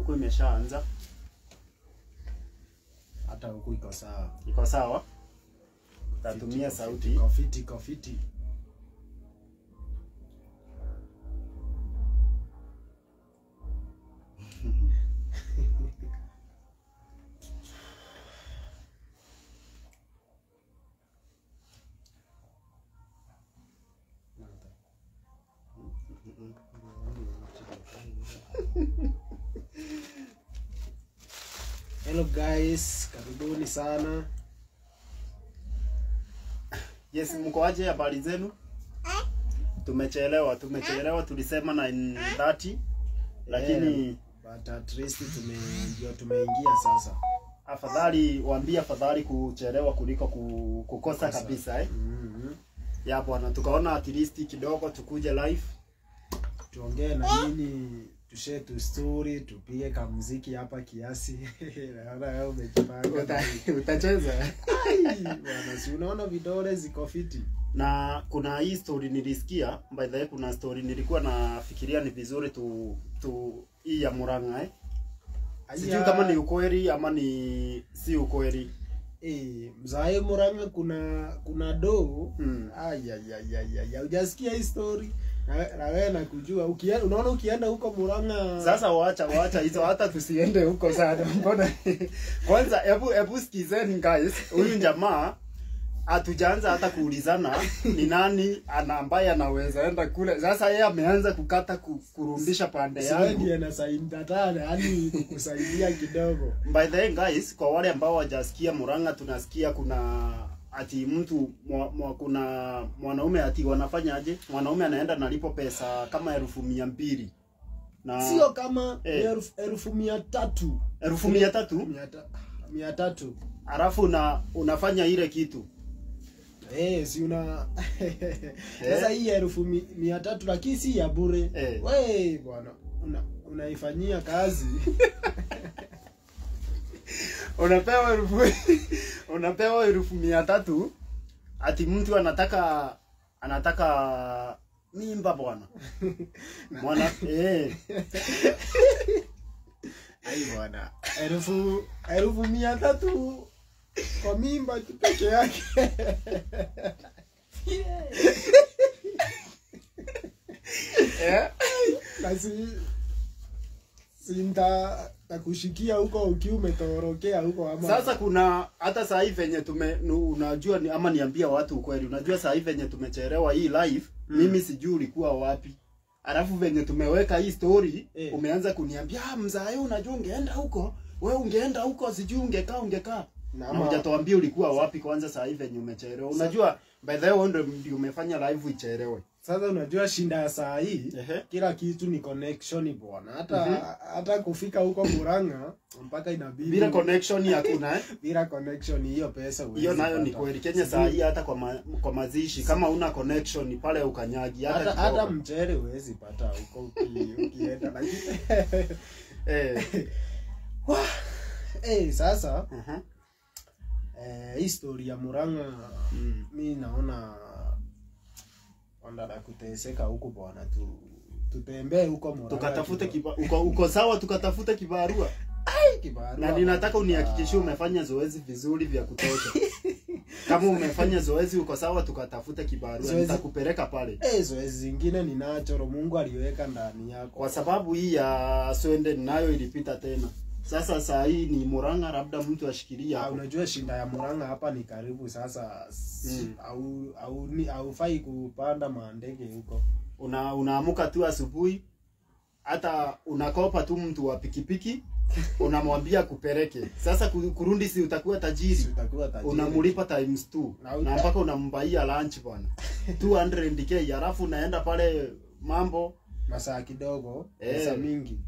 huku imeshaanza hata huku iko sawa iko sawa tatumia sauti iko fiti iko fiti hello guys karibuni sana yes mkoaje habari zenu tumechelewa tumechelewa tulisema 9:30 lakini but at least tume ndio tumeingia sasa afadhali waambie afadhali kuchelewa kuliko ku, kukosa kabisa eh? mm-hmm. ya bwana tukaona at least kidogo tukuje live tuongee na nini tushare tu story tupige kamuziki hapa kiasi naona wewe umejipanga Uta, utacheza Ai, bwana si unaona vidole ziko fiti na kuna hii story nilisikia by the way kuna story nilikuwa nafikiria ni vizuri tu tu hii ya Murang'a eh? sijui Aya, kama ni ukweli ama ni si ukweli eh, mzae Murang'a kuna kuna doo mm. ayayayaya hujasikia hii story na na wewe nakujua ukienda unaona ukienda huko Murang'a Sasa waacha waacha hizo, hata tusiende huko sana. Mbona kwanza, hebu hebu sikizeni guys, huyu jamaa hatujaanza hata kuulizana ni nani ana ambaye anaweza enda kule. Sasa yeye ameanza kukata ku, kurudisha pande Siwe yangu. ndiye na saini tatana yani kukusaidia kidogo By the way guys, kwa wale ambao hawajasikia Murang'a, tunasikia kuna ati mtu mwa, mwa, kuna mwanaume ati wanafanyaje, mwanaume anaenda nalipo pesa kama elfu mia mbili na sio kama Eh. elfu elfu mia tatu elfu mia tatu mia ta- mia tatu alafu una, unafanya ile kitu Eh, si una sasa hii elfu mi- mia tatu lakini si ya bure Eh. we bwana una, unaifanyia kazi unapewa elfu unapewa elfu mia tatu ati mtu anataka anataka mimba bwana mwana eh, ai bwana elfu elfu mia tatu kwa mimba tu peke yake eh. na si sinta takushikia huko ukiwa umetorokea huko ama Sasa kuna hata saa hii venye tume nu- unajua ni, ama niambia watu ukweli, unajua saa hii venye tumechelewa hii live mm. mimi sijui ulikuwa wapi. Alafu venye tumeweka hii story Eh. umeanza kuniambia ah, mzae, unajua ungeenda huko wewe, ungeenda huko sijui ungekaa ungekaa Na na ama- hujatuambia ulikuwa wapi kwanza. Saa hii venye umechelewa, unajua by the way wewe ndio ndio umefanya live ichelewe. sasa unajua shinda ya saa hii Ehe. kila kitu ni connection bwana hata Mhm. hata kufika huko Murang'a mpaka inabidi Bila connection hakuna eh. bila connection hiyo pesa huwezi Hiyo nayo ni pata. kweli. Kenya saa hii hata kwa ma, kwa mazishi kama una connection pale ukanyagi hata hata, kidogo. hata mchele huwezi pata huko uki- ukienda lakini eh. eh sasa uh-huh. eh, hii story ya Murang'a mm. mi naona ondana kuteseka huku bwana tu tutembee huko Murang'a tukatafute kidogo. kiba, uko, uko sawa tukatafute kibarua Kibarua na ninataka bwana. unihakikishie umefanya zoezi vizuri vya kutosha kama umefanya zoezi uko sawa tukatafute kibarua Zoezi- nitakupeleka pale Eh, zoezi zingine ni nachoro Mungu aliweka ndani yako. kwa sababu hii ya swende nayo ilipita tena sasa saa hii ni Murang'a labda mtu ashikilia Ah, hapo unajua shinda ya Murang'a hapa ni karibu sasa s- Mm. au au ni haufai kupanda maandege huko. una unaamuka tu asubuhi hata unakopa tu mtu wa pikipiki unamwambia kupeleke sasa ku- kurundi si utakuwa tajiri Si utakuwa tajiri. unamlipa times two Na na, uta- mpaka unambaia lunch bwana 200k halafu unaenda pale mambo masaa kidogo, Eh. pesa mingi.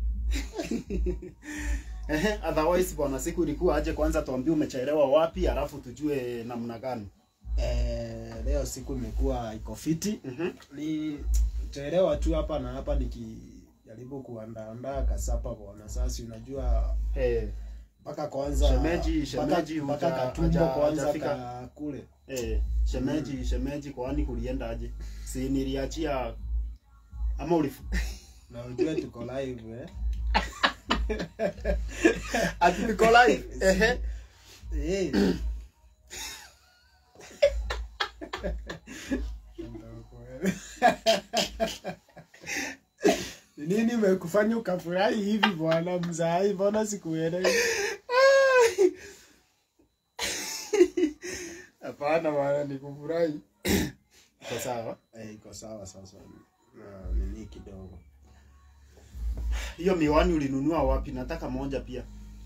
ehe otherwise bwana siku ilikuwa aje kwanza tuambie umechelewa wapi halafu tujue namna gani Eh, leo siku imekuwa iko fiti. Mhm. Ni chelewa tu hapa na hapa nikijaribu kuandaandaa kasapa bwana. Sasa unajua eh mpaka kwanza Shemeji- mpaka- shemeji mpaka huja- katumbo haja- kwanza hajafika. ka kule. eh shemeji shemeji kwani kulienda aje si niliachia ama ulifu Na ujue tuko live eh. ati niko live ehe Eh. Ni nini imekufanya ukafurahi hivi bwana mzai? Mbona sikuelewi? hapana bwana nikufurahi iko sawa Eh, iko sawa sasa. Na nini kidogo. hiyo miwani ulinunua wapi nataka moja pia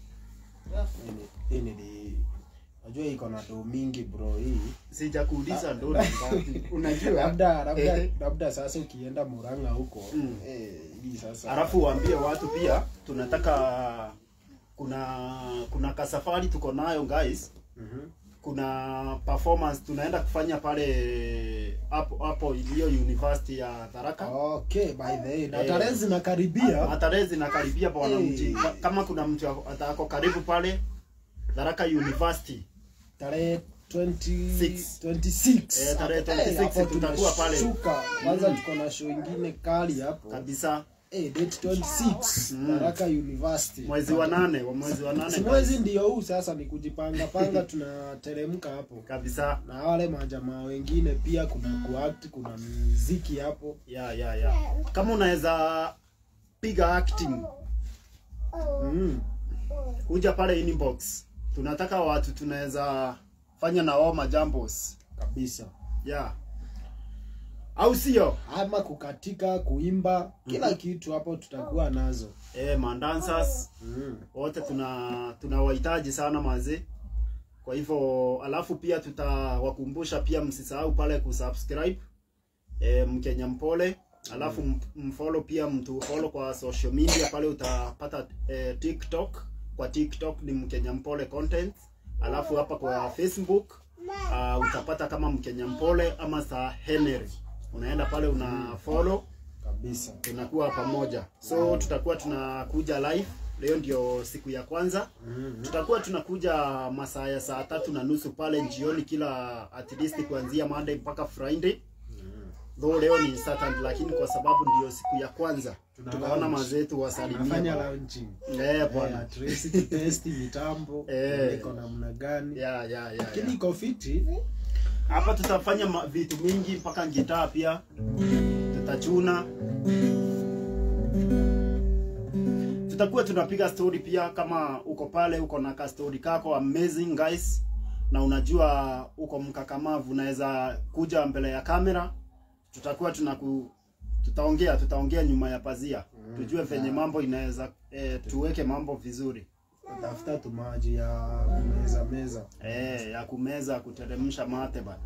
Hii ni- Hii ni Unajua iko na do mingi bro hii. sijakuuliza ndo ni ngapi unajua Labda labda Eh. labda sasa ukienda Murang'a huko Mm. eh hii sasa. alafu waambie watu pia tunataka kuna kuna kasafari tuko nayo guys Mhm. kuna performance tunaenda kufanya pale hapo hapo iliyo university ya Tharaka Okay, by the way, na Eh. tarehe zinakaribia. Tarehe zinakaribia bwana Hey. mji. Ka- Kama kuna mtu atako karibu pale Tharaka University. tarehe 20 Six. 26 Eh, tarehe Hapo, 26 eh, hapo tutakuwa pale. tunashuka. kwanza tuko na show ingine kali hapo Kabisa eh, date 26 Mm. Tharaka University mwezi wa nane, wa mwezi wa nane. si mwezi ndio huu sasa ni kujipanga panga tunateremka hapo Kabisa. na wale majamaa wengine pia kuna kuact kuna muziki hapo Ya ya ya. Kama unaweza piga acting, mm. kuja pale inbox. Tunataka watu tunaweza fanya na wao majambos. kabisa Ya. Au sio? ama kukatika kuimba kila kitu hapo tutakuwa nazo Eh, mandancers mm. wote tuna tunawahitaji sana mazee. Kwa hivyo alafu pia tutawakumbusha pia msisahau pale kusubscribe e, Mkenya Mpole, alafu mm. mfollow pia mtu follow kwa social media pale utapata e, TikTok. Kwa TikTok ni Mkenya Mpole content, alafu hapa kwa Facebook uh, utapata kama Mkenya Mpole ama Sir Henry, unaenda pale una follow kabisa tunakuwa pamoja so tutakuwa tunakuja live leo ndio siku ya kwanza mm. tutakuwa tunakuja masaa ya saa tatu na nusu pale jioni kila at least kuanzia monday mpaka friday though leo ni saturday lakini kwa sababu ndio siku ya kwanza Tuna tukaona launch. mazetu tunafanya wasalimia launching eh Eh, bwana at least tutesti mitambo Eh. iko namna gani ya ya ya lakini ya. iko fiti hapa tutafanya ma- vitu mingi mpaka gitaa pia tutachuna tutakuwa tunapiga story pia kama uko pale uko na ka story kako amazing guys na unajua uko mkakamavu unaweza kuja mbele ya kamera tutakuwa tunaku tutaongea tutaongea nyuma ya pazia tujue venye mambo inaweza eh, tuweke mambo vizuri tafuta tu maji ya meza meza eh, ya kumeza kuteremsha mate bana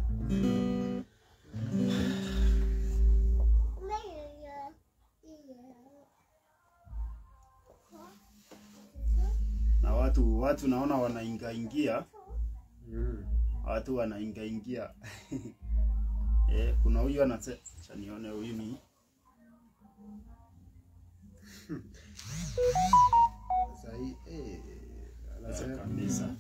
na watu watu naona wanaingaingia mm. watu wanaingaingia eh, kuna huyu anase acha nione huyu ni Sasa hii eh, eh, anasema kabisa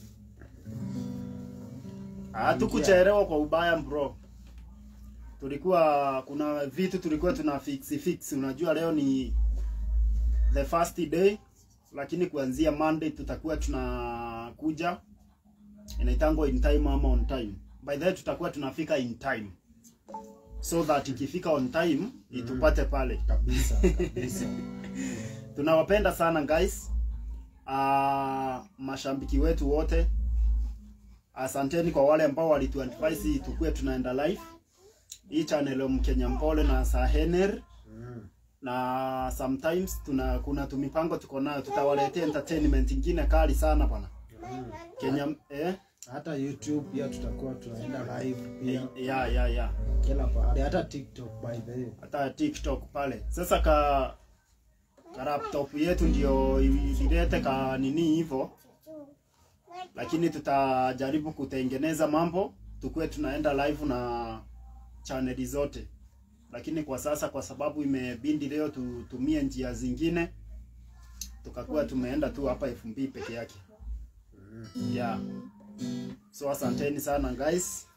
hatukuchelewa kwa ubaya bro tulikuwa kuna vitu tulikuwa tuna fix fix unajua leo ni the first day lakini kuanzia monday tutakuwa tunakuja inaitangwa in time ama on time by the way tutakuwa tunafika in time so that ikifika on time itupate pale kabisa kabisa tunawapenda sana guys uh, mashabiki wetu wote asanteni kwa wale ambao walituadvise tukue tunaenda live hii channel ya Mkenya Mpole na Sahener mm. na sometimes tuna kuna tumipango tuko nayo tutawaletea entertainment ingine kali sana bwana Kenya eh hata youtube pia tutakuwa tunaenda live pia ya ya ya kila pahali hata tiktok by the way hata TikTok pale. Sasa ka, ka laptop yetu ndio ilete ka nini hivyo, lakini tutajaribu kutengeneza mambo tukuwe tunaenda live na chaneli zote, lakini kwa sasa kwa sababu imebindi leo tutumie njia zingine, tukakuwa tumeenda tu hapa FB peke yake yeah. So asanteni sana guys.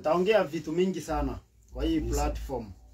tutaongea vitu mingi sana kwa hii Kabisa. platform